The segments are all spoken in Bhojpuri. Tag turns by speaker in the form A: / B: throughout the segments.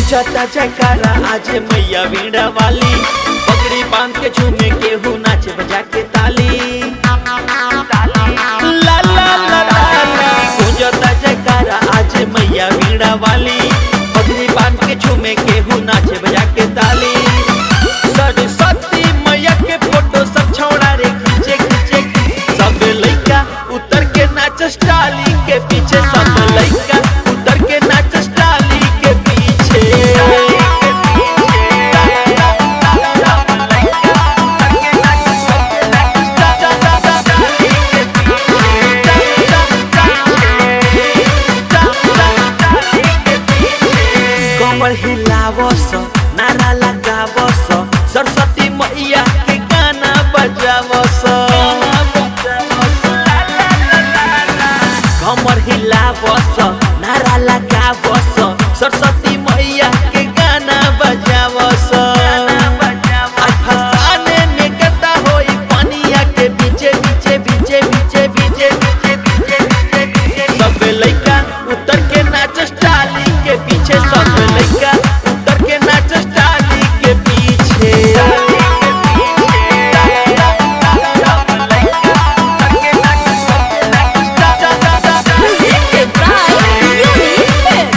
A: गुजता जयकारा आज मैया वीणा वाली पगड़ी बांध के झूमे केहू नाचे बजा के ताली ला ला ला ला ला गुजता जयकारा आज मैया वीणा वाली पगड़ी बांध के झूमे केहू नाचे बजा के ताली सरस्वती मैया के फोटो सब छौड़ा रे खींचे खींचे सब लइका उतर के नाच स्टाली के पीछे सब लइका उतर के नाच स्टाली के पीछे कमर हिलावस नारा लगावस सरस्वती मैया के गाना बजावस कमर हिलावस नारा लगावस सरस्वती मैया के गाना बजावस आज फसाने में गदा होई पानिया के बीचे बीचे बीचे बीचे बीचे बीचे बीचे बीचे बीचे सब लइका उतर के नाच स्टाली के पीछे सब लइका उतर के नाच स्टाली के पीछे
B: Presented by Unifit.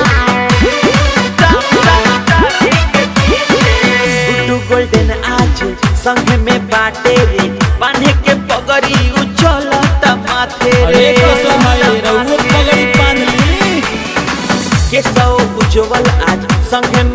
A: Guddu golden आज संग में बाटे रे बांधे के पगड़ी उछलत माथे रे
C: अरे कसम है रउआ पगड़ी बांधली
A: केसव उज्जवल आज संग